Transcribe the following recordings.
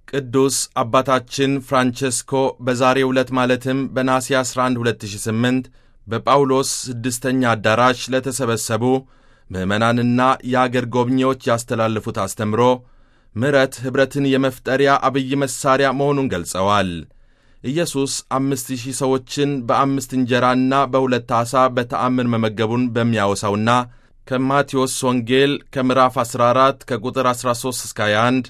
ቅዱስ አባታችን ፍራንቼስኮ በዛሬው ዕለት ማለትም በነሐሴ 11 2008 በጳውሎስ ስድስተኛ አዳራሽ ለተሰበሰቡ ምዕመናንና የአገር ጎብኚዎች ያስተላለፉት አስተምሮ ምሕረት ኅብረትን የመፍጠሪያ አብይ መሣሪያ መሆኑን ገልጸዋል። ኢየሱስ አምስት ሺህ ሰዎችን በአምስት እንጀራና በሁለት ዓሣ በተአምር መመገቡን በሚያወሳውና ከማቴዎስ ወንጌል ከምዕራፍ 14 ከቁጥር 13 እስከ 21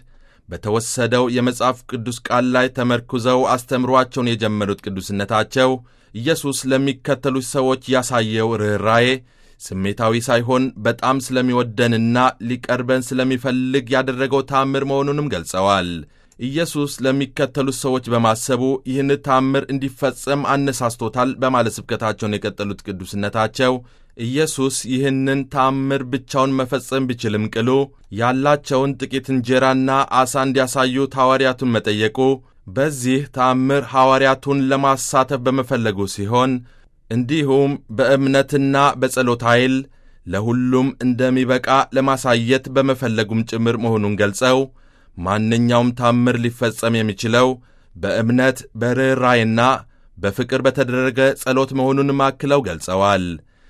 በተወሰደው የመጽሐፍ ቅዱስ ቃል ላይ ተመርኩዘው አስተምሯቸውን የጀመሩት ቅዱስነታቸው ኢየሱስ ለሚከተሉት ሰዎች ያሳየው ርኅራዬ ስሜታዊ ሳይሆን በጣም ስለሚወደንና ሊቀርበን ስለሚፈልግ ያደረገው ታምር መሆኑንም ገልጸዋል። ኢየሱስ ለሚከተሉት ሰዎች በማሰቡ ይህን ታምር እንዲፈጸም አነሳስቶታል በማለት ስብከታቸውን የቀጠሉት ቅዱስነታቸው ኢየሱስ ይህንን ታምር ብቻውን መፈጸም ቢችልም ቅሉ ያላቸውን ጥቂት እንጀራና ዓሣ እንዲያሳዩት ሐዋርያቱን መጠየቁ በዚህ ታምር ሐዋርያቱን ለማሳተፍ በመፈለጉ ሲሆን እንዲሁም በእምነትና በጸሎት ኃይል ለሁሉም እንደሚበቃ ለማሳየት በመፈለጉም ጭምር መሆኑን ገልጸው ማንኛውም ታምር ሊፈጸም የሚችለው በእምነት በርኅራይና በፍቅር በተደረገ ጸሎት መሆኑንም አክለው ገልጸዋል።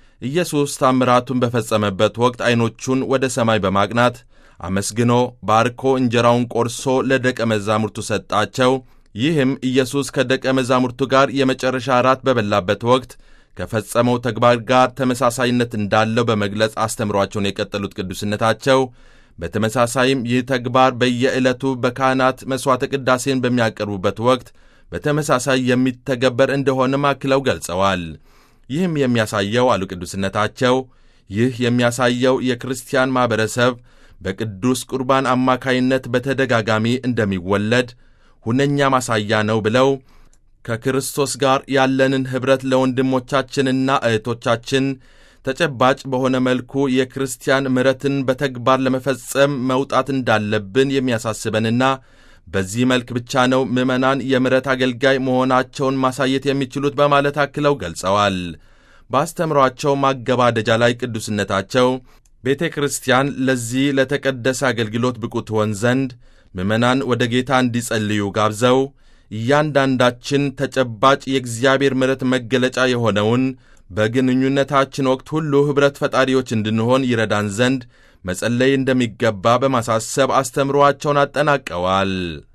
ኢየሱስ ታምራቱን በፈጸመበት ወቅት ዐይኖቹን ወደ ሰማይ በማቅናት አመስግኖ ባርኮ እንጀራውን ቆርሶ ለደቀ መዛሙርቱ ሰጣቸው። ይህም ኢየሱስ ከደቀ መዛሙርቱ ጋር የመጨረሻ እራት በበላበት ወቅት ከፈጸመው ተግባር ጋር ተመሳሳይነት እንዳለው በመግለጽ አስተምሯቸውን የቀጠሉት ቅዱስነታቸው በተመሳሳይም ይህ ተግባር በየዕለቱ በካህናት መሥዋዕተ ቅዳሴን በሚያቀርቡበት ወቅት በተመሳሳይ የሚተገበር እንደሆነም አክለው ገልጸዋል። ይህም የሚያሳየው አሉ ቅዱስነታቸው፣ ይህ የሚያሳየው የክርስቲያን ማኅበረሰብ በቅዱስ ቁርባን አማካይነት በተደጋጋሚ እንደሚወለድ ሁነኛ ማሳያ ነው ብለው ከክርስቶስ ጋር ያለንን ኅብረት ለወንድሞቻችንና እህቶቻችን ተጨባጭ በሆነ መልኩ የክርስቲያን ምሕረትን በተግባር ለመፈጸም መውጣት እንዳለብን የሚያሳስበንና በዚህ መልክ ብቻ ነው ምዕመናን የምሕረት አገልጋይ መሆናቸውን ማሳየት የሚችሉት በማለት አክለው ገልጸዋል። በአስተምሯቸው ማገባደጃ ላይ ቅዱስነታቸው ቤተ ክርስቲያን ለዚህ ለተቀደሰ አገልግሎት ብቁ ትሆን ዘንድ ምዕመናን ወደ ጌታ እንዲጸልዩ ጋብዘው እያንዳንዳችን ተጨባጭ የእግዚአብሔር ምሕረት መገለጫ የሆነውን በግንኙነታችን ወቅት ሁሉ ኅብረት ፈጣሪዎች እንድንሆን ይረዳን ዘንድ መጸለይ እንደሚገባ በማሳሰብ አስተምሮአቸውን አጠናቀዋል።